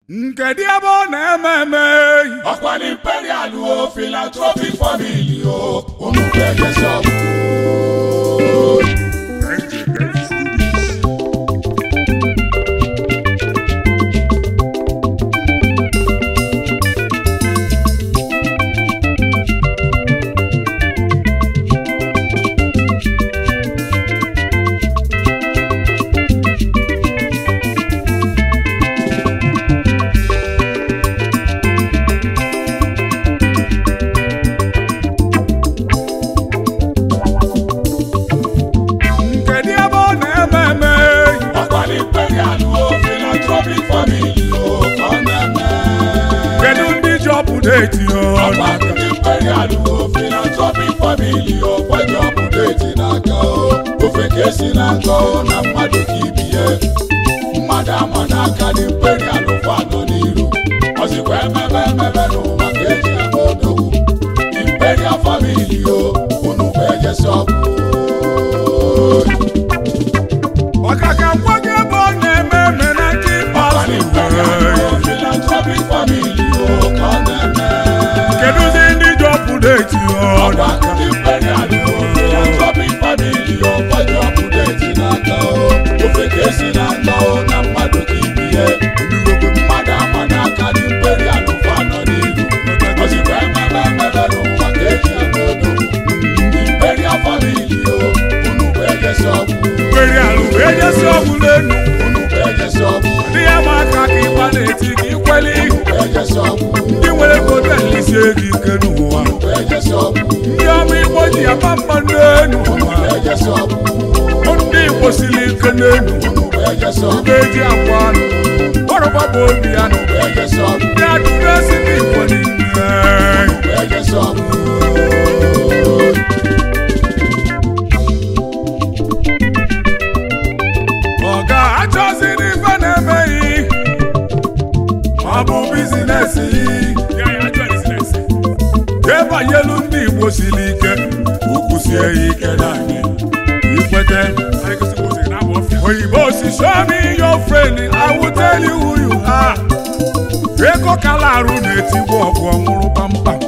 Nkedu ebe ọ na-eme eme ọkwa na imperial o philanthropic family o unu ga-enyesi ọgwụ Nkedu ebe ọ na-eme eme ọkwa na imperial o philanthropic family o ka ọ na-eme Kedu ndị ji ọpụdeti ọkwa ọnụ na imperial o philanthropic family o kwaji ọpụdeti n'aka o ofe ka esi n'aka o na mmadụ ka ibie mmadụ ama n'aka na imperial kwado n'iru ọzikwa emebe emebe n'ụwa ka eji eme odogwu imperial family o unu bụ ejesi ọgwụ maka ka ngwa gị ebe ọ na-eme eme na nke ikpeazụ philanthropic family o ka ọ na-eme Kedụzi ndị ji ọpụdeti ọnụ ọgba ndị imperial o philanthropic family o kwaji ọpụdeti n'aka o ofe ka esi n'aka o na mmadụ ka ibie mmadụ ama n'aka ndị imperial kwado n'iru ozikwa emebe emebe n'ụwa ka eji eme odogwu ndị imperial family o unu bụ ejesi ọgwụ Imperial wee jesi ọgwụ n'enu unu bụ ejesi ọgwụ ndị ya ma aka ka ịgba na-eti ka ikweli unu bụ ejesi ọgwụ ndị nwere ego na-elisie gị ike n'ụwa unu bụ ejesi ọgwụ ndị ọma igbo ji aba mba n'enu unu bụ ejesi ọgwụ ndị igbo siri ike n'enu unu bụ ejesi ọgwụ ndị eji akwa anụ ọrụba bụ obi anụ bụ ejesi ọgwụ ndị adụrụ esi ndị igbo niile bụ ejesi ọgwụ ọ ga-achọziri ife na-emeghị ọ bụ bizinesi debanyelu ndị igbo siri ike ukwu sie ya ike n'anyị ikwete oyibo si show me your friend I will tell you who you are ego kala arụ na-etigbu ọgụ ọnwụrụ kpamkpam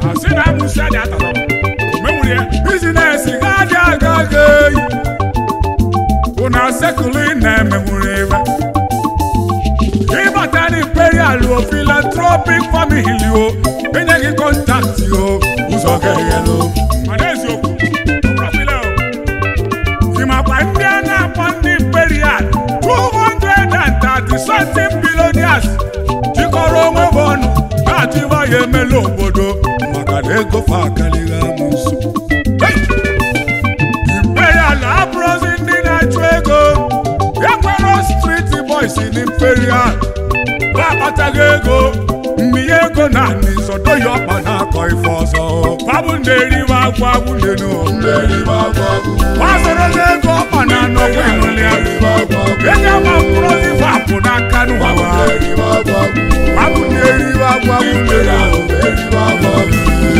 bizinesi ga-adị aga aga eyi bụ na sekụlụ ị na-emenwuru ebe ịbata na imperial o philanthropic family o enye gị kọntaktị o ụzọ ga-eghelu ịmakwa ndị a na-akpọ ndị imperial 230 something billionaires jikọrọ onwe ha ọnụ na-atụba ya emela obodo maka na ego fa akarịghị amụ nso Hey! imperial abụrụzi ndị na-achụ ego enwero striti boys na imperial ha akpataghị ego mmịnye ego na anị sodo ya ọkpa na-akọ ife ọzọ babụ na-eriwe agwa agwụ ndenu mmeri agwa agwụ gbasoro ego ọkpa na anọkwa enwere ya mmeri agwa agwụ ego ama mkpụrụzi fapụ n'aka n'ụwa mmeri agwa agwụ babụ na-eriwe agwa agwụ ndenu mmeri agwa agwụ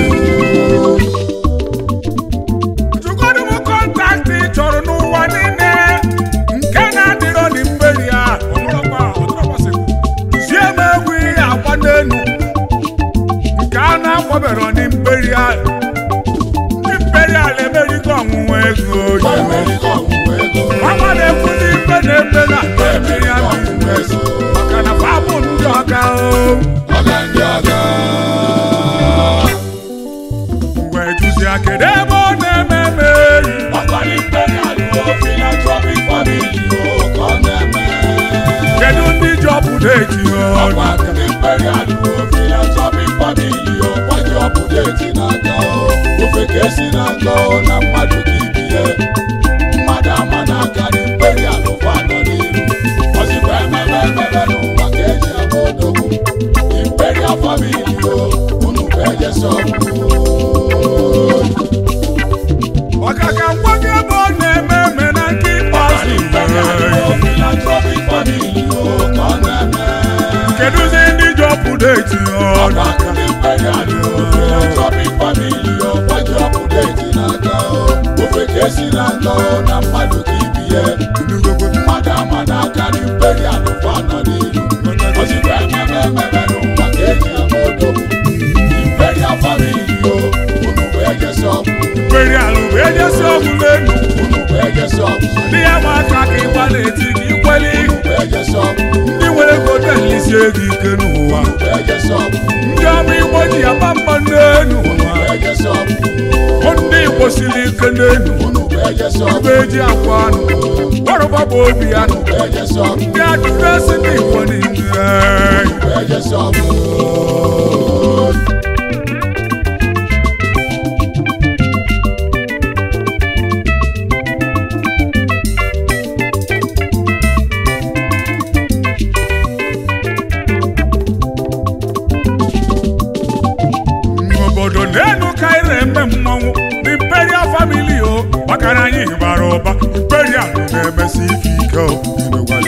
Chukwudi m kọntaktị ị chọrọ n'ụwa niile nke na-adịrọ n'imperi a zie m egwu ihe agba n'enu nke a na-akpọbero n'imperi a n'imperi a emerigo ọnwụnwa ego mmeri ọgwụgwụ ego mama na-ekwu n'ife na-ebe na mmeri a biznes maka na fabụ ndị ọga o ọga ndị ọga mgbe juzi kedu ebe ọ na-eme eme ọkwa na imperial o philanthropic family o ka ọ na-eme kedu ndị ji ọpụdeti ọnụ ọkwa ndị imperial o philanthropic family o kwaji ọpụdeti n'aka o ofe ka esi n'aka o na mmadụ ka ibie mmadụ ama n'aka na imperial kwado n'iru ọzikwa emebe emebe n'ụwa ka eji eme odogwu imperial family o unu bụ ejesi ọgwụ maka ka ngwa gị ebe ọ na-eme eme na nke ikpeazụ philanthropic family o ka ọ na-eme kedụzi ndị ji ọpụdeti ọnụ ọgbakọ imperial o philanthropic family o kwaji ọpụdeti n'aka o ofe ka esi n'aka o na mmadụ ka ibie mmadụ ama n'aka na imperial kwado n'iru ozikwa emebe ememe n'ụwa ka eji ama odogwu imperial family o unu bụ ejesi ọgwụ imperial bụ ejesi ọgwụ n'enu unu bụ ejesi ọgwụ ndị ya ma aka ka ịgba na-eti gị ikweli unu bụ ejesi ọgwụ ndị nwere ego na-elisie gị ike n'ụwa unu bụ ejesi ọgwụ ndị ọma igbo ji aba mba n'enu unu bụ ejesi ọgwụ Ọ ndị igbo siri ike n'enu unu bụ ejesi ọgwụ ebe eji akwa anụ ọrụba bụ obi anụ unu bụ ejesi ọgwụ ndị adịrịsị ndị igbo niile unu bụ ejesi ọgwụ obodo n'elu ka anyị na-eme mmọnwụ the imperial family o maka na anyị bara ụba imperial na-emesi ife ike o imegwara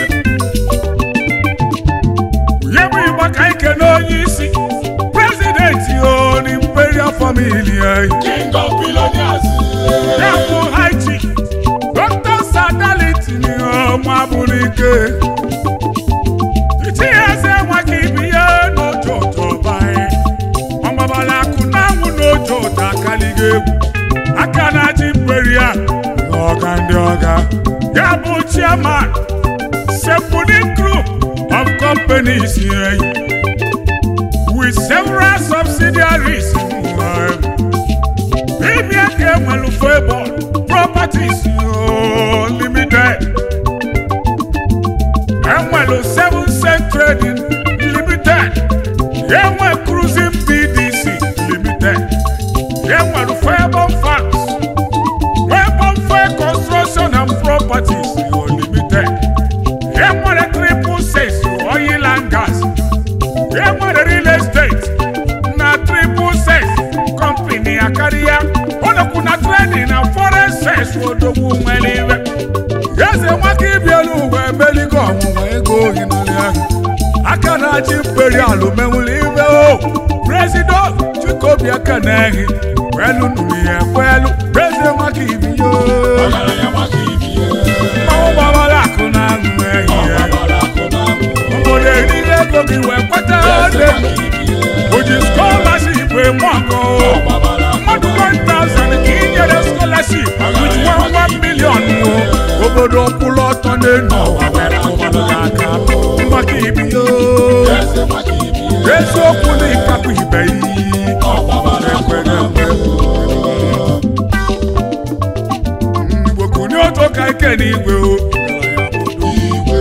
ya bụ igba ka anyị kene onye isi prezidenti o the imperial family anyị king of billionaires ya bụ haiti dr sadaliti ọma bụrụ ike itinye eze nwaka ibi ya n'otu ụtọ banyị ọgbabala akụ na-anwụ n'otu ụtọ akaliga egwu aka na-achị imperial ọga ndị ọga ya bụ chairman sepụdi group of companies eh, with several subsidiaries eh, Ibia ka enwelu Favour Properties oh, Limited. Enwelu Seven Cent Trading Limited. Enwe Cruising PDC Limited. Enwelu Favour Farms. Favour Fair Construction and Properties oh, Limited. Enwere Triple Six Oil and Gas. enwere real estate na triple sex company akarịa ụlọkwu na trading na foreign sex odogwu nwere iwe eze nwaka ibielu uwe emeligo ọnwụnwa ego ohi n'ụlọ ahụ aka na-achị imperial menwụrụ iwe o prezido chikobi aka na-ehi kwelu nụrụ ya ekwelu eze nwaka ibiyo ọgaranya maka ibie mmanwụ gbawara akụ na aṅụ ehi ya ọgbara akụ na amụ obodo eriri ego gị wee kweta eze ego maka ibie oji scholarship eme ọkọ ọgbara akụ mmadụ 1000 ka i nyere scholarship with 1 million o obodo kwụrụ ọtọ n'elu ụwa were tụmadụ gị aka maka ibido eze maka ibie eziokwu na ịkapụ ibe iyi ọgbara akụ na amụ igbo kunye otu ka ike n'igwe o igwe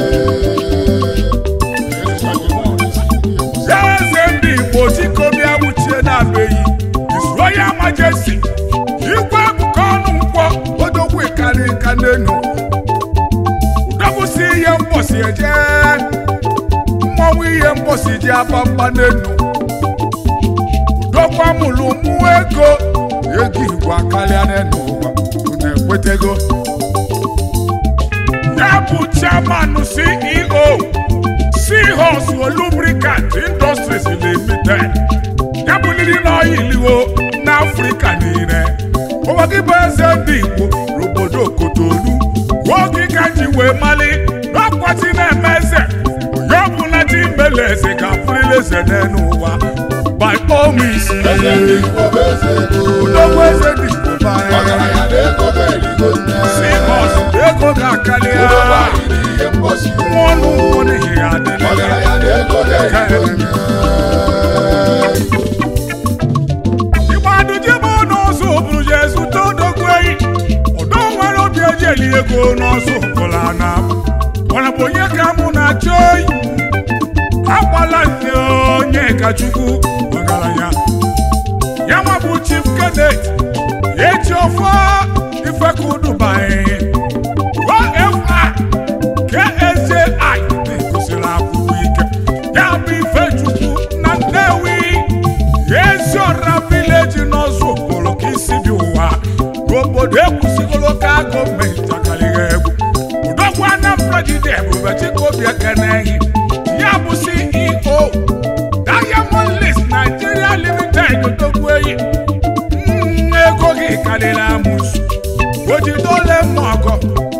eze ndị igbo chikobịa wuchie na-abeghị His Royal Majesty igwe akụkọ ọnụ nkwọ odogwu ịkarị nka n'enu udogwusi ihe mgbọsi eje mmọnwụ ihe mgbọsi ji aba mba n'enu udogwu amụrụ mụ ego ego igwe akarịa n'enu ụwa unu ekwetego ya bụ chairman ceo seahorse lubricant industries limited ya bụ ndị n'ọyiliwo n'afrịka niile ụwa gị bụ eze ndị igbo n'obodo kotonu nwoke ka ji wee mali n'ọkwati na-eme eze onye ọbụla ji mele eze ka afụrịla eze n'elu ụwa by all means eze ndị igbo bụ eze ego udogwu eze dị igbo banye ọgaranya na ego bụ erigo nne seahorse ego ga-akarịa ụdọgba anyị n'ihe mgbọsi nwa ọnụ nkwụ n'ihi ya adịla ọgaranya na ego bụ erigo nne Igba duje bụ n'ọzọ bụrụ je zụta odogwu eyi ọdọ nwere obi eji eli ego n'ọzọ bụla na mana bụ onye ka mụ na-achọ oyi agbala nne onye ka chukwu ọgaranya ya nwa bụ chief cadet eji ọfọ ifekudubai ofa ksji gosiri akwụkwọ ike ya bụ ifechukwu na nnewi ezi ọra vileji n'ọzọ okporo ka isi dị ụwa n'obodo ekwusigoro ka gọọmenti akarịghị egwu udogwu anambra jide ebube chikobi ekenehi ya bụ ceo diamond list nigeria limited odogwu eyi Mm, ego gị karịrị amụsụ ojidole mmụọgọ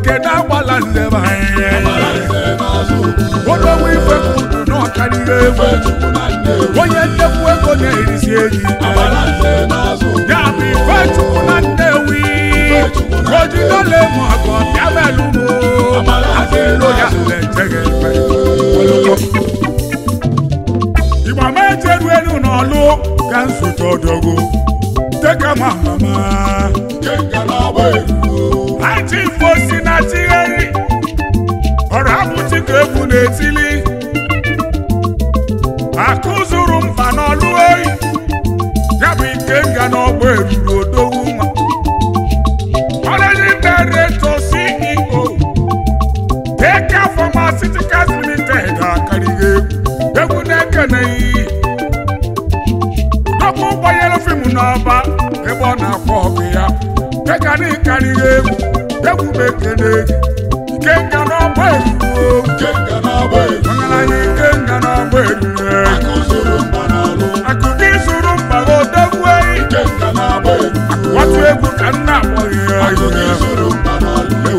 kedu agbala nzebe anyị Abalanze n'azụ okwu. odowe ife ka udu na ọkarịrị egwu Ife Chukwu na Nnewi. onye nnekwu ego na-erisi eji Abalanze n'azụ okwu. ya bụ ife chukwu na nnewi ojidole ma ọgọ bịa belụmo adịlo ya lejeghị igba ma ejeru elu n'ọlụ ka nsote odogwu teka ma mama Kenga na-agba eruru. Aji ifo si na tigheri ọrụ abụchi ka egwu na-etili akụ zuru mba n'ọlụ oyi ya bụ ike nga n'ọgba eruru odogwu nwa Managing Director CEO Teka Pharmaceuticals Limited akarịghị egwu egwu na-ekeneghị udokwu gbanyere fim n'ọba ebe ọ na-akpọ ọgụ ya Teka na ịkarịghị egwu egwu m ekeneghị ike nga n'ọgba eruru Kenga na-agba eruru. ọgaranya ike nga n'ọgba eruru Akụ zuru mba n'ọlụ. akụkọ izuru mba odogwu eyi Kenga na-agba eruru. otu egwu ka nna akpọghị ya Akụ egwu zuru mba n'ọlụ.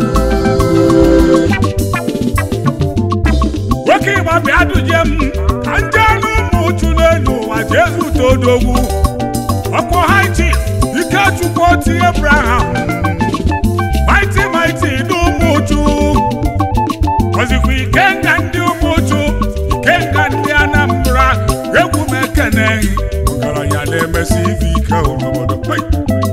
nwoke ịgba bịa duje m ka ndị anụ ụmụ uchu n'elu ụwa jee zute odogwu ọkpọ haiti ikechukwu oti ebraham maiti maiti n'ụmụ uchu ọzikwa ikenga ndị ụmụ uchu ikenga ndị anambra egwu m ekeneghị ọgaranya na-emesi ife ike obodo Hey!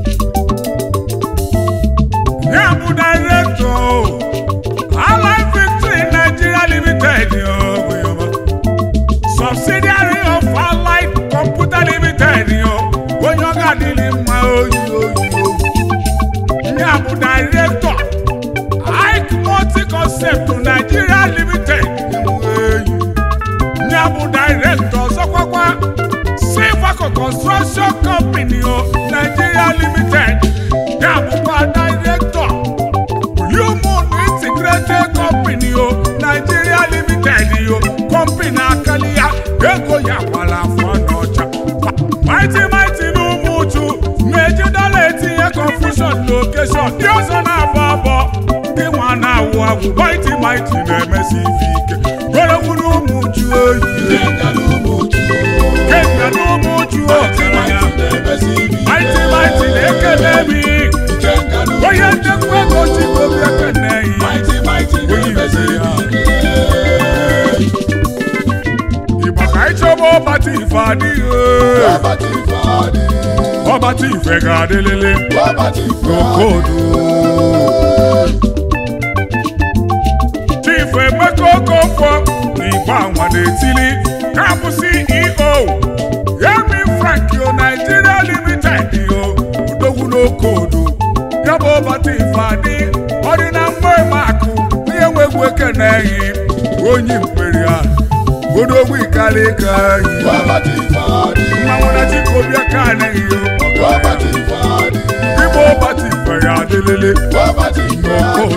ya bụ directọ Allied Victory Nigeria Limited yo, yo, yo. subsidiary of Allied Computer Limited yo. onye ọ ga-adịrị mma oyi oyi oyi ya bụ directọ Ike Multi Concept Nigeria Limited eyi. ya bụ directọ ọzọkwakwa Silvaco Construction Company yo, Nigeria Limited ya bụkwa directọ Human Integrated Company o Nigeria Limited o company akali ya ego ya gbara afọ n'ọcha Mighty Mighty n'ụmụ uchu na-eji dọla etinye confusion location ndị ọzọ na-abọ abọ ndị nwa na-awụ agwụ Mighty Mighty na-emesi ife ike gwere gwuru ụmụ uchu oyi Kenga n'ụmụ uchu. kenya n'ụmụ uchu Mighty oyi Mighty na-emesi ibi ike. Mighty Mighty na-ekele mi Kenga n'ụmụ onye ndekwa ego chikobi ekene yi Mighty Mighty na-emesi ibi ike. Igbo ka anyị chọba ọbata ife adịghị Wabata ife adị. ọbata ife ga-adịlịlị Wabata ife adị. n'okodu Chief Emeka Okonkwo na Igbo anwa na-etili ka bụ CEO Yemi Frank yo Nigeria Limited yo udogwu n'okodu ya bụ ọbata ife adị ọ dị na mgbe makụ onye nwegwu ekeneghị onye imperial odogwu ikalika yi Wabata ife adị. mmanwụ na chikobịa ka anaghị yo Wabata ife adị. Igbo ọbata ife ya adịlịlị Wabata ife adị.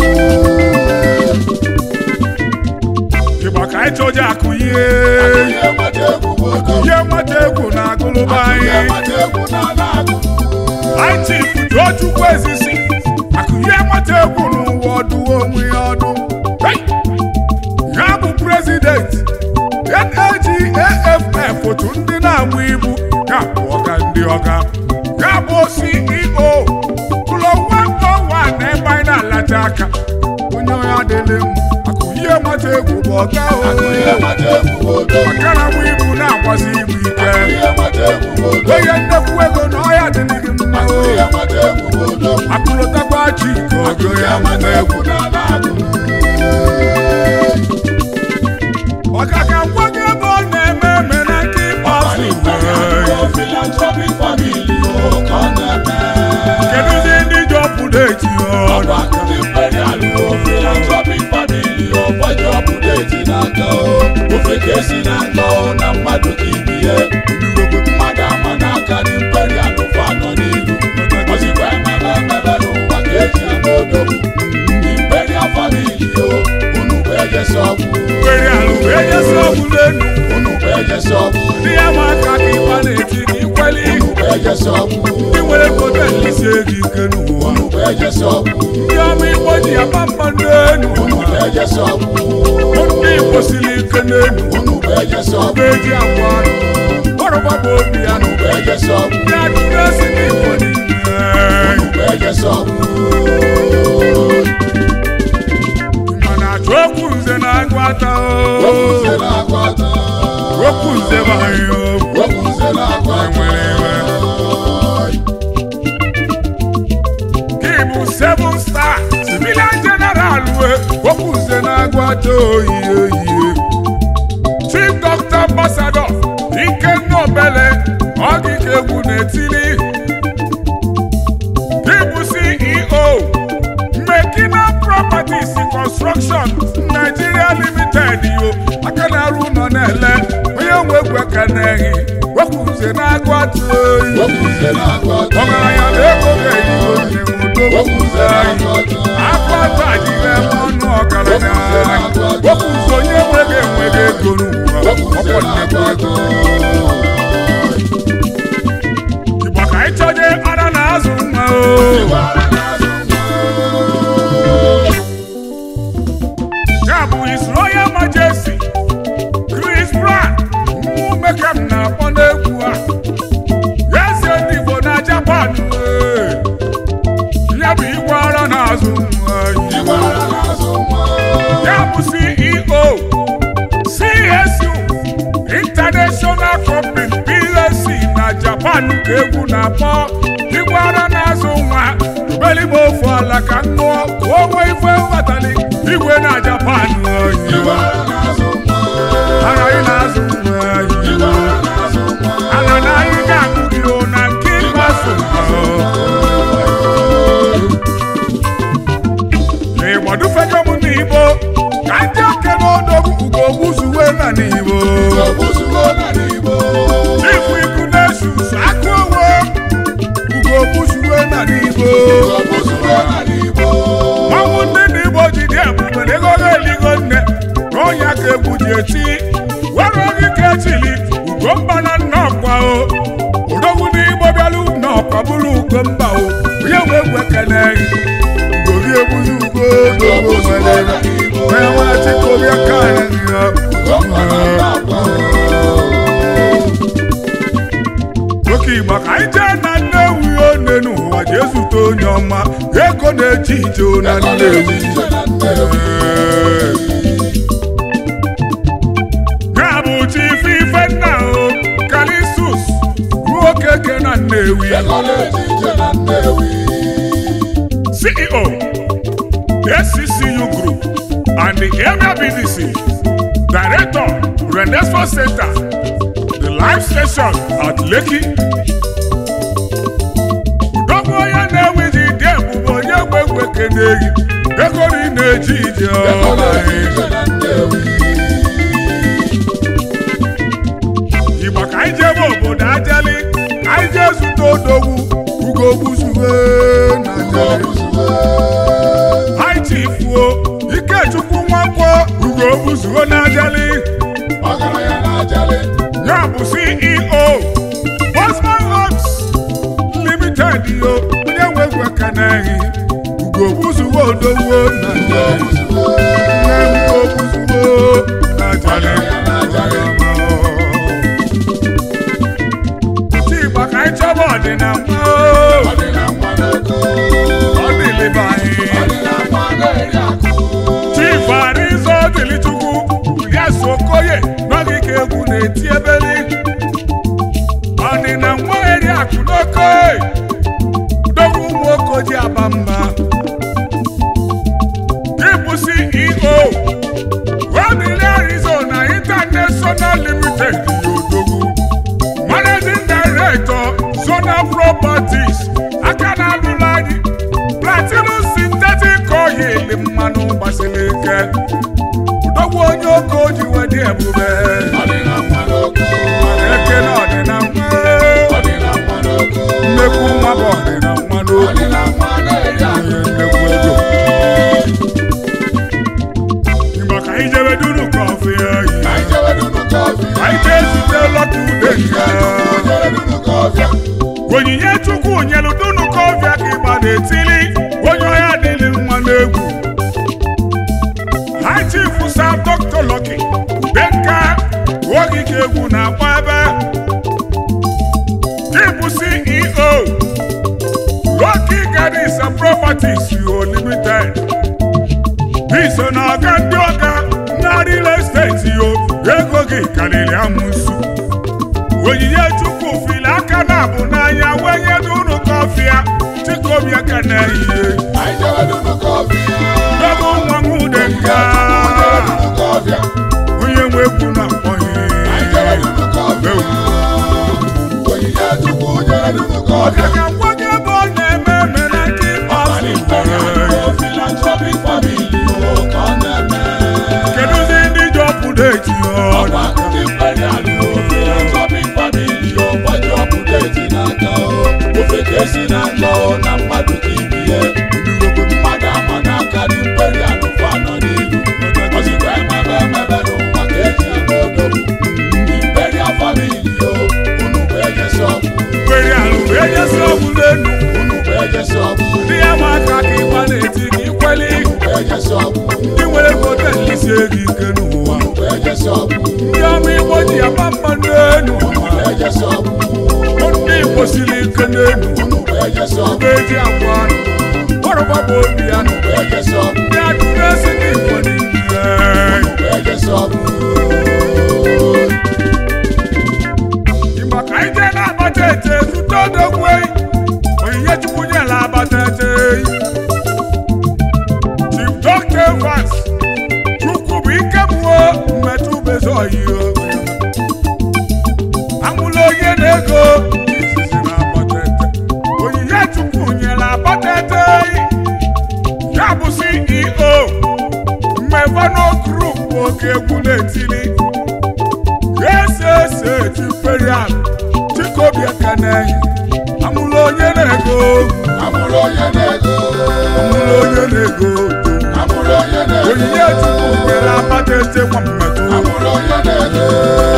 ịgba ka anyị chọje akụ ihe Ihe mata egwu bụ ogo. ihe mmata egwu na agụlụba Ihe anyị mata egwu na-ala agụ. anyị chifu Tochukwu ezisi akụ ihe mmata egwu n'ụwa ọdụ onwe ya ọdụ Hey! ya bụ prezidenti NAGAFF otu ndị na-agba ibu ya bụ ọga ndị ọga ya bụ CEO ụlọ nwa na ebe anyị na-alacha aka onye onye adịlị m akụ ihe mmata egwu bụ ọga Akụ o ihe mata egwu bụ ogo. makana nwa ibu na-agbasi ibu ike Akụ ihe mata egwu bụ ogo. onye nnekwu ego na ọya dịrị gị mma Akụ o ihe mata egwu bụ ogo. akụlụtakwa chi ka Akụ ogo ihe ya mata mma egwu na-ala agụ. maka ka ngwa gị ebe ọ na-eme eme na nke ịkpọsụ Philanthropic family o ka ọ na-eme. kedụzi ndị ji ọpụda eti ọnụ Ọgbakọ ndị imperial o philanthropic family o gbaji ọpụdeti n'aka o. Ofe ka esi n'aka o na mmadụ ka ibi ya. Mmadụ ama n'aka ndị imperial ụfọ anọ n'ilu. Ozikwa emebe emebe n'ụwa ka eji eme odogwu. Ndị imperial family o unu bụ ejesi ọgwụ. nwere alụ wee nyesi ọgwụ n'elu Unu bụ ejesi ọgwụ. ndị ya ma aka ka ịgba na-eti ka ikweli Unu bụ ejesi ọgwụ. ndị nwere kote nlisi ego ike n'ụwa Unu bụ ejesi ọgwụ. ndị ọma igbo ji aba mba n'enu unu bụ ejesi ọgwụ ndị igbo siri ike n'enu unu bụ ejesi ọgwụ ga-eji agwa anụ ọrụgba bụ obi ya unu bụ ejesi ọgwụ ya dịrị esi n'igbo niile unu bụ ejesi ọgwụ mana achọ okwu nze na-agụ ata okwu nze na-agụ ata okwu nze bụ anyị okwu okwu nze na-agụ ata nwere iwe gị bụ seven star civilian general we okwu nze na-agụ ata oyi oyi chief doctor ambassador ikenna obele ọgịga egwu na-etili gị bụ ceo mekina properties construction nigeria limited yo aka na-arụ ụlọ na-ele onye nwe egwu aka na-ehi okwu nze na-agụ ata oyi okwu nze na-agụ ata ọgaranya na ego ga-eyigo nne m okwu nze udo na-agụ ata akpata adịghị eme ọnụ ọgaranya okwu nze onye nweghị enweghị ego n'ụwa okwu nze ọkwọ na-agụ nnekwu ata ego igbo ka anyị chọje ara na azụ mma o ya bụ His Royal Majesty Chris Brown mmụ mekam na-akpọ n'egwu a ya eze ndị Igbo na Japan ee. ya bụ igwe ara na-azụ nwa Igwe ara na-azụ nwa. ya bụ CEO CSU International Company PLC na Japan ka egwu na-akpọ igwe ara na-azụ nwa beligbo ofu ala ka m ṅụọ ka o nwee ife mbatali igwe na Japan oyi Igwe ara na-azụ nwa. ara anyị na-azụ nwa Igwe anyị ara na-azụ nwa. ala na anyị ga-aṅụ gị o na nke ịgbaso n'ịgbadufego m n'igbo ka ndị oke n'odogwu ugogbu zuwe na n'igbo Ogbuzugo na n'Igbo. Chifu iku na-esus aka owo ugogbu zuwe na n'igbo Ogbuzugo na n'Igbo. ọnwụ ndị n'igbo ji dị ebube na ego ha eligo nne na ọnya ka egwu ji eti were oge ka echili ugomba na nnọkwa o odogwu n'igbo bịalụ nnọkwa bụrụ ugomba o onye nwe egwu ekene ugori egbuzi ugo dogo nwere onye nwe chikobi aka anyị ya Ọkwa na Nnakwa. oke igbo ka anyị jee na nnewi one n'ụwa jee zute onye ọma ego na-eji ije o na Ego nnewi na-eji ije na Nnewi. ya bụ chief ifenna o kalisus nwoke ke na nnewi Ego na-eji ije na Nnewi. ceo sccu group and the area bdc director renaissance center the live station at lekki udogwu onye na-ewi ji dị ebube onye gbe egbe keneghị ego na ị na-eji ije Ego ọma na-eji ije na Nnewi. igbo ka anyị jebe obodo ajali ka anyị jee zute odogwu ugogbuzuwe na ajali Ogbuzugo. anyị chifuo ikechukwu nwakwọ ugogbuzuwe na ajali Ọgaranya na-ajali. ya bụ ceo bosman homes limited yo onye nwe egwu ekeneghị ugogbuzuwe odogwu na ajali Ogbuzugo. nne ugogbuzuwe na ajali Ọgaranya na-ajali. Otu igbo ka anyị chọba ọdịnala Ọ dị na nwa n'oko. ọ dịlịba anyị Ọ dị na nwa na-eri akụ. chief arizo dịlichukwu Julius Okoye n'ogige egwu na-eti ebeli ọdịna nwa eri akụ n'oke udogwu ụmụ okoji aba mba ịbụ CEO Rodney Arizona International Limited Odogwu Managing Director Zona Properties aka na-alụla anyị Platinum Synthetic Oil mmanụ gbasiri ike udogwu onye oke o ji wedị ebube Ọ dị na nwa n'oko. eke na ọdịna nwa Ọ dị na nwa n'oko. nnekwu nwa bụ ọdịna nwa Ọ n'okwu dị na nwa na-eri akụ. onye nnekwu ego Igbo ka anyị jebe duru kọfị anyị Anyị jebe dunu kọfị. anyị jee zute lọta ude nke Jebe dunu kọfị. onyinye chukwu nyelu dunu kọfịa ka ịgba na-etili onye ọhịa dịrị mma egwu ha chief sa dr Lucky Benka ogige egwu na-akpọ ebe chifu ceo Lucky Gardens and Properties yo limited iso na ọga ndị ọga na real estate yo ego gị karịrị amụsụ onyinye chukwu fili aka na abụ n'anya wenye dị unu kọfịa chikobi aka na ehihie Anyị jere n'ụlọ kọfịa. dọbụ nwa m ude nga onye nwe egwu na akpọghị ọbịa ka ngwa gị ebe ọ na-eme eme na nke kedụzi ndị ji ọpụda eji ọda Esi na-akọ na mmadụ ka ibi ya mmadụ ama n'aka dị mkperi alụfa nọ n'ihu ọzikwa emebe emebe n'ụwa ka eji eme odogwu Imperial family yo unu bụ ejesi ọgwụ mgberi alụ bụ enyesi ọgwụ n'elu unu bụ ejesi ọgwụ ndị ya ma aka ka ịgba na-eti ka ikweli unu bụ ejesi ọgwụ ndị nwere potensi ego ike n'ụwa unu bụ ejesi ọgwụ ndị ọma igbo ji ya mma n'elu unu bụ ejesi ọgwụ ndị igbo siri ike n'elu unu bụ ejesi ọgwụ mgbe eji agwa anụ ọrụba bụ obi ya unu bụ ejesi ọgwụ ndị ajụrụ esi ndị igbo niile unu bụ ejesi ọgwụ maka anyị jee na-abata ete zụta odogwu eyi onyinye chukwu nyela abata ete eyi chief dọkta evans chukwu bụ ike mmụọ mmetụ bezi oyi amụla onye na-ego izizi na abata ete onyinye chukwu nyela abata ete eyi ya bụ ceo mmevano group oke egwu na-etili ese imperial chikobi ekene amụrụ onye na-ego amụrụ onye na-ego amụrụ onye na-ego amụrụ onye na-ego onyinye chukwu nyere akpata eze nwa mmetụ amụrụ onye na-ego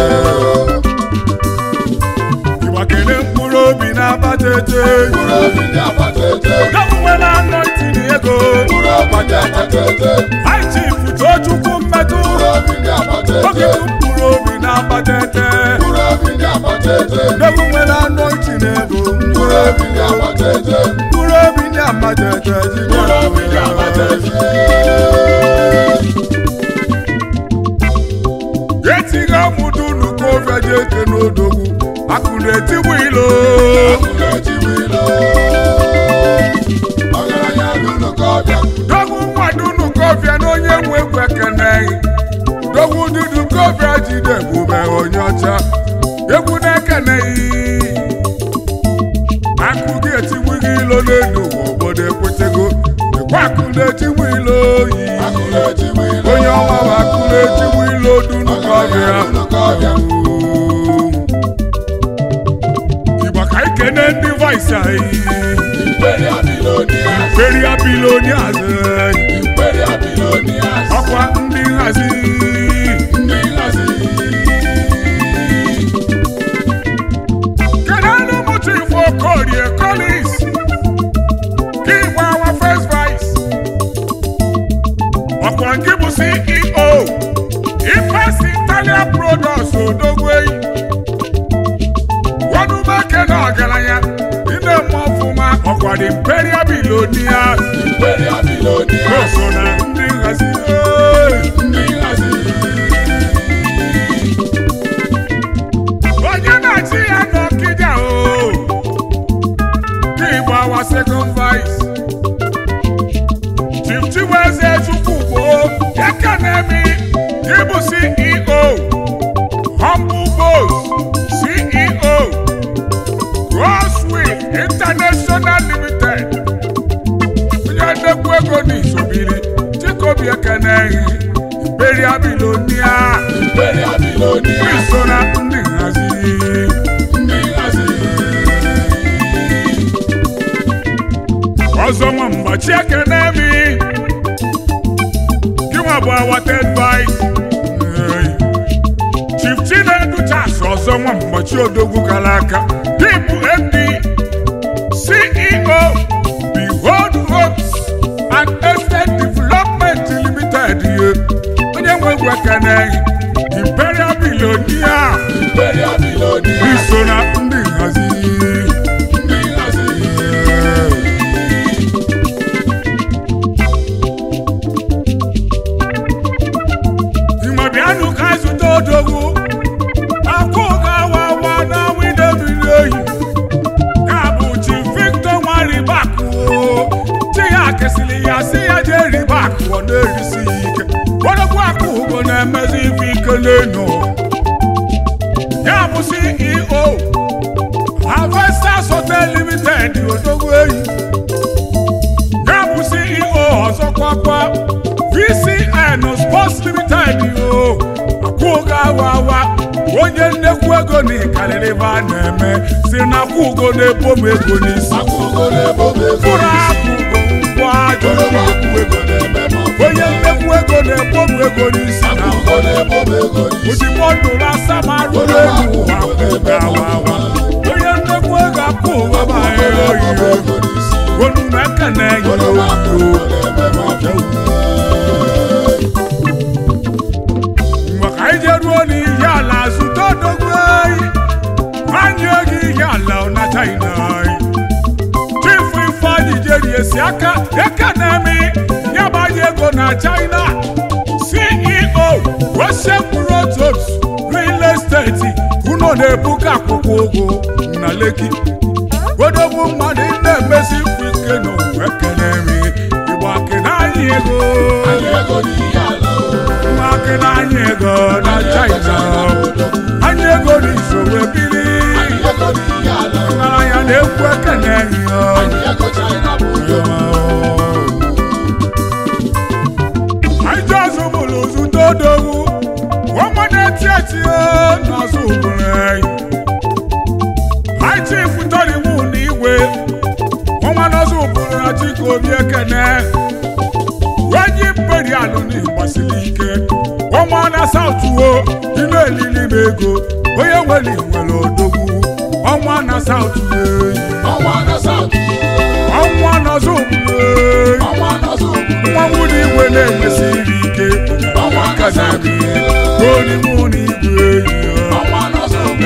ịgbakere mkpụrụ obi na-akpata eze mkpụrụ obi ndị agbata ete gọvanwe na-anọ itinye ego mkpụrụ obi ndị agbata ete hai chief tochukwu mmetụ mkpụrụ obi ndị agbata oge ete bụ mkpụrụ obi na-akpata eze mkpụrụ obi ndị agbata ete gọvanwe na-anọ itinye ego mkpụrụ obi ndị agbata ete mkpụrụ obi ndị akpata eze mkpụrụ obi ndị agbata ete etighị amụdụ nukovia ji eke n'odogwu akụ na-etigbu ilo akụrụ etigbu ilo ọgaranya n'ụlọ ka ọbịa dogwu mmadụ nukovia na onye nwe egwu ekeneghị dogwu dudu kovia jide ebube onye ọcha egwu na-ekeneghị akụ gị etigbu gị ilo n'elu ụwa obodo ekwetego ekwe akụ na-etigbu ilo oyi akụrụ etigbu ilo onye ọma bụ akụ na-etigbu ilo dunu kovia n'ụlọ ka ọbịa Igbo ka anyị kene ndị vice anyị Imperial billionaires feria bilonias Imperial billionaires ọkwa ndị nhazi ndị nhazi kedu anụ mụta ifo korie collins ka igbo awa first vice ọkwa nke bụ ceo impas italia products odogweyi wanumeke na ọgaranya ị na-eme ọfụma ọkwa dị imperial bilonias Imperial billionaires so na ndị nhazi ee. ndị nhazi onye na-achị ya n'ọkịja o n'igbo awa second vice chief chiweze chukwugbo ekenemi ịbụ ceo humble boss ceo crosswill international limited onye nnekwu ego n'isobiri chikobi ekeneghị imperial bilonia Imperial billionaires iso na ndị nhazi ndị nhazi ọzọ nwa mgbachi ekene mi gịnwa bụ awated vice chief chinedu chas ọzọ nwa mgbachi odogwu gara aka dịbụ md ceo behold homes and estate na-erisi ya ike gwadogwu akụ ugo na-emezi ife ike n'enu ya bụ ceo Harvesters Hotel Limited odogwu eyi ya bụ ceo ọzọkwa kwa vcn sports limited o akwụgo awa awa onye nnekwu ego na ịkarịrị ebe a na-eme si na akwụgo na-ebo m ego n'isi akwụgo na-ebo m ego mkpụrụ n'isi akwụgo ngwa ajọ oroma akwụ ego na-eme m ọfụma. onye nnekwu ego na-ebo m ego n'isi na akwụgo na-ebo m ego n'isi ozigbo ndụrụ asamarụ elu ụwa akwụgo awa awa onye nnekwu ego akwụgo ma ya oyiyo ego n'isi onu na-ekene ya oroma akwụ oyiyo ego na-eme m ọfụma. maka anyị jeruo n'ihe ala zụta odogwu anyị anyị ego ihe ala na china anyị chifu ifeanyị jeri esi aka ekenemi nyabanye ego na china ceo Russian Protos real estate unu na-ebuga akwụkwọ ụgwọ na leki odogwu mmadụ na-emesi ifu ike n'ụwa ekenemi igbo akịna anyị ego Anyị ego n'ihe ala o. Maka anyị ego na China anyị ego n'isoro biri Anyị ego n'ihe ala o. ngaranya na-ekwu ekene ya Anyị ego China bụ ụjọ. anyị ji ọzọ bụrụ zụta odogwu ọnwa na-eti eti n'ọzọ ụbụrụ anyị anyị chief tọriwu na igwe ọnwa n'ọzọ ụbụrụ na chika obi ekene onye imperialụ na gbasiri ike ọnwa na sautuo dị na-elili m ego onye nwere nwere odogwu ọnwa na sautu eyi Ọnwa na South. ọnwa n'ọzọ ụbụrụ eyi Ọnwa na South. nwa nwunye igwe na-enwesịrị ike Ọnwa na South. onimụ na igwe eyi Ọnwa na South.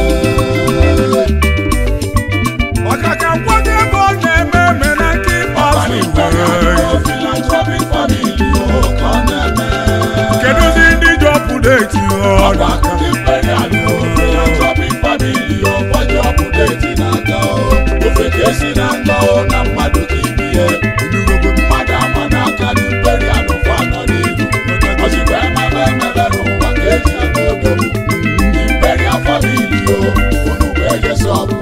maka ka nkwado ego na-eme eme na nke ikpeazụ igwe Philanthropic family o ka ọ na-eme. kedụzi ndị ji ọpụdeti ọdụ aka Ndị imperial o, philanthropic family o, kwaji ọpụdeti na-aga o. Ofe ka esi na-aga o, na mmadụ ka ibi ya. Mmadụ ama n'aka ndị imperial ụfọ anọ n'ihu. Ozigbo emebe emebe n'ụwa ka eji aga odogwu. Ndị imperial family o, unu bụ ejesi ọgụ.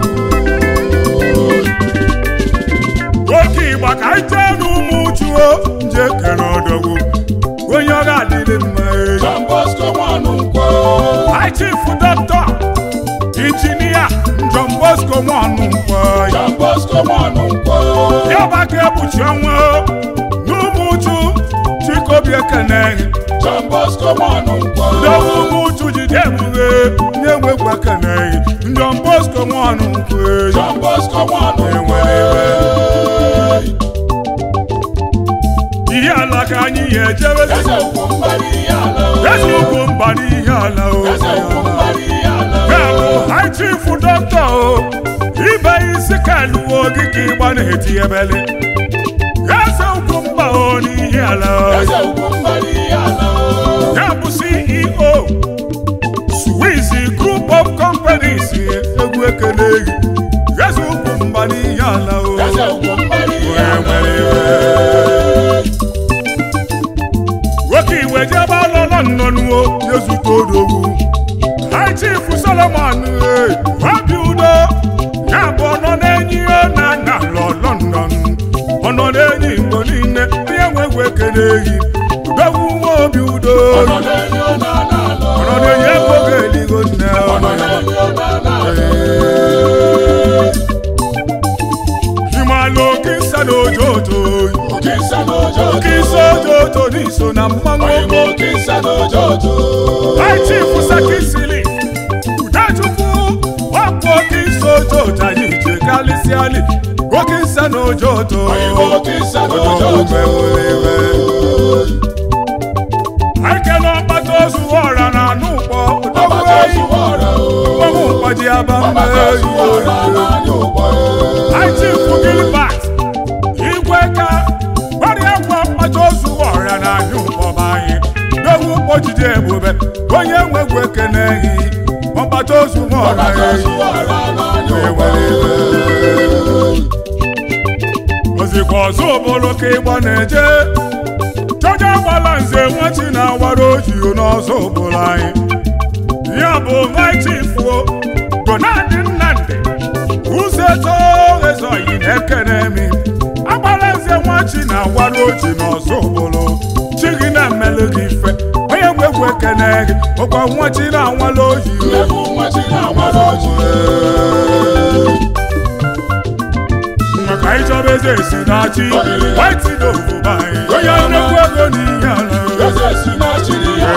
oke ịgba ka anyị jee n'ụmụ uchuo nje kere ọdọgwu onye ọ ga-adịrị mma eyi John Bosco nwanụ nkwo. High Chief Doctor Injinia John Bosco Nwankwọ John Bosco nwanụ nkwo. ya bụ aka ekpuchi ọnwa n'ụmụ uchu Chikobi Ekene John Bosco nwanụ nkwo. Dowu ụmụ uchu jide ebughe na-enwekwa Ekene John Bosco Nwankwọ John Bosco nwanụ nkwo. ihe ala ka anyị ya ejebe Eze ugwu mbara ihe ala o. eze ugwu mba n'ihe ala o Eze ugwu mbara ihe ala o. ya bụ High Chief Doctor o ibe isi ka eluwo gị ka ịgba na-eti ebele eze ugwu mba o n'ihe ala o Eze ugwu mbara ihe ala o. ya bụ ceo swiss group of companies egwu ekele gị eze ugwu mba n'ihe ala o Eze ugwu mbara ihe Wee ala nwere o. nwoke iwe jebe alọlọ nnọnuo yezute odogwu High Chief Solomon eh, obi udo ya bụ ọnọ na-enyi ihe na na lọ London ọnọ na-enyi igbo niile onye nwegwu ekele ehi udogwu nwa obi udo Ọnọ na-enye ụlọ ala ala o. ọnọ na-enye ego ga-eligo nne Ọnọ na-enye ụlọ ala ala o. ịmalụ oke nsa na ojoto Oke nsa n'ojo oke nsa ojoto n'iso na mmanwụ Oyinbo oke nsa n'ojo ojo. High Chief Sakisili Udachukwu ọkpụ oke nsa ojoto anyị je kalịsịalị oke nsa na ojoto Oyinbo oke nsa n'ojo ojo. ekele ọkpata ozu ọra na anụ ụkpọ Ọbata ozuwa ọra o. mmanwụ mkpaji aba Ọbata ozuwa ọra n'anya ụgbọ o. High Chief Gilbert igwe ka gbarịa gwa mkpata ozu ọra na anụ ụkpọ anyị n'ogwu kpọjide ebube onye nwegwu ekene gị ọkpata ozu ọra Ọbata ya ozuwa ọra n'anya ụgbọ o. ozikwa ọzọ obodo ka ịgba na-eje chọja nze nwachi na-awara ojii n'ọzọ obodo anyị ya bụ nwachifuo gonadị nnamdị ụzọ eto ezoghị na-ekene mi agbara nze nwachi na-awara ojii n'ọzọ obodo chi gị na-emelụ gị ife onye nwegwu ekene gị ọkwa nwachi na-awara ojii Nlefu nwachi na-awara ojii maka ịchọba eze esi na-achị waiti n'obodo anyị onye nnekwu ego n'ihe ala Eze si na chiri ya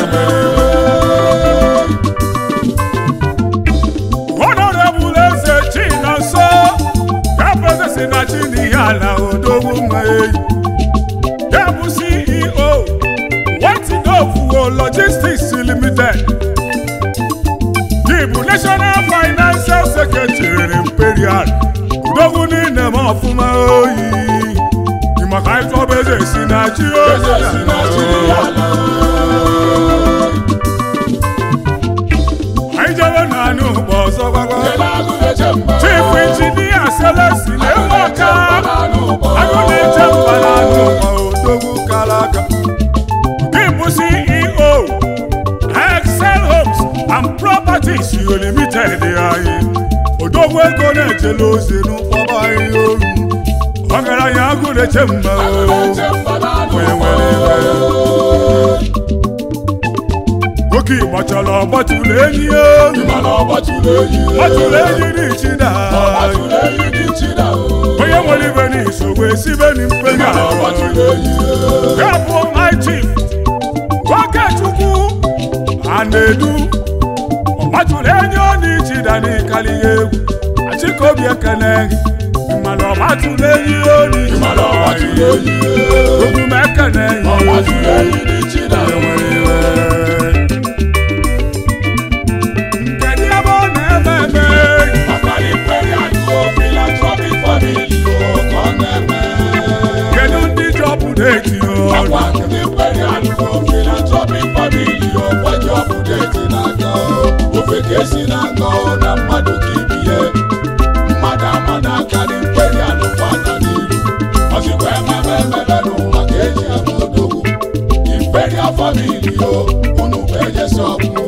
honorable eze chinonso kapeze si na chi n'ihe ala odogwu nwa eyi ya bụ ceo waiti n'ofuwo logistics limited bụ national financial secretary imperial odogwu niile ma ọfụma oyi maka ịchọba eze si na chi Eze si na chiri ya anyị jebe na anụ ụgbọ ọzọ gbagba Ele agụ na-eche mba chief injinia selesi na-enwe ọka n'anụ ụgbọ agụ na-eche mba na anụ ụgbọ odogwu kara aka Gịbụ CEO Excel Homes and Properties Limited anyị odogwu ego na-ejela ozi n'ụkpọba anyị oru ọgaranya agụ na-eche mba Agụ na-eche mba n'anụ Onye ụgbọ nwere oke Igbo chọrọ ọgbatụrụ enyi ya oru Mana ọ gbatụrụ enyi gbatụrụ enyi n'ichida Ọ gbatụrụ enyi dị chida onye nwere ibe n'isogbu esibe n'mperi Mana ọ gbatụrụ enyi ya bụ my chief Okechukwu a na-edu ọgbatụrụ enyi ọ n'ichida n'ịkali ya egwu achịkobi ekene gị mana ọgbatụrụ enyi ya Mana ọ gbatụrụ n'ichida enyi ogwu m ekene Ọ gbatụrụ enyi dị chida kedu ebe ọ na-eme eme Akali kwere alụ philanthropic family o ka ọ na-eme kedu ndị ji ọpụta eti Akwa ndị kwere alụ philanthropic family o gbaji ọbụda eti n'aka ofe ka esi n'aka na mmadụ ka ibie mmadụ ama n'aka ndị kwere alụ fana n'iru ọzikwa ememe ememe n'ụwa ka eji ama odogwu imperial family o unu bụ ejesi ọgwụ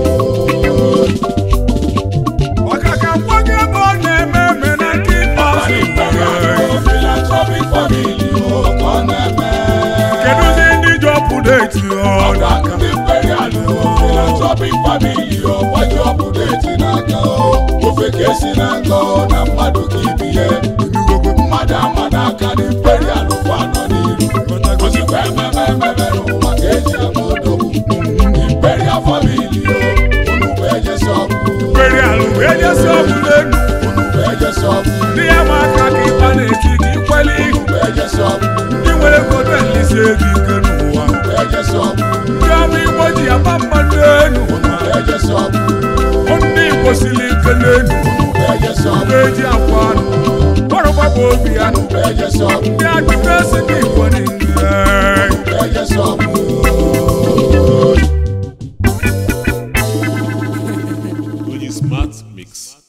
maka ka nwa gị ebe ọ na-eme eme na nke ikpeazụ philanthropic family o ka ọ na-eme kedụzi ndị ji ọpụta eti ọnụ ọga ndị imperial o philanthropic family o gbaji ọbụda eti n'aka o ofe ka esi n'aka o na mmadụ ka ibie mmadụ ama n'aka ndị imperial kwa anọ n'iru ozikwa ememe ememe n'ụwa ka eji ama odogwu imperial family o unu bụ ejesi ọgwụ kwere alụ wee jesi ọbụla enu unu bụ ejesi ọgwụ ndị ya ma aka ka ịkpa na-eti ka ikwele ihu unu bụ ejesi ọgwụ ndị nwere kodo elisi ego ike n'ụwa unu bụ ejesi ọgwụ ndị ọma igbo ji aba mmadụ enu unu bụ ejesi ọgwụ ndị igbo siri ike n'enu unu bụ ejesi ọgwụ eji akwa anụ ọrụgbagba obi ya nụ unu bụ ejesi ọgwụ ndị adịbesi ndị igbo niile ejesi ọgwụ Only smart mix.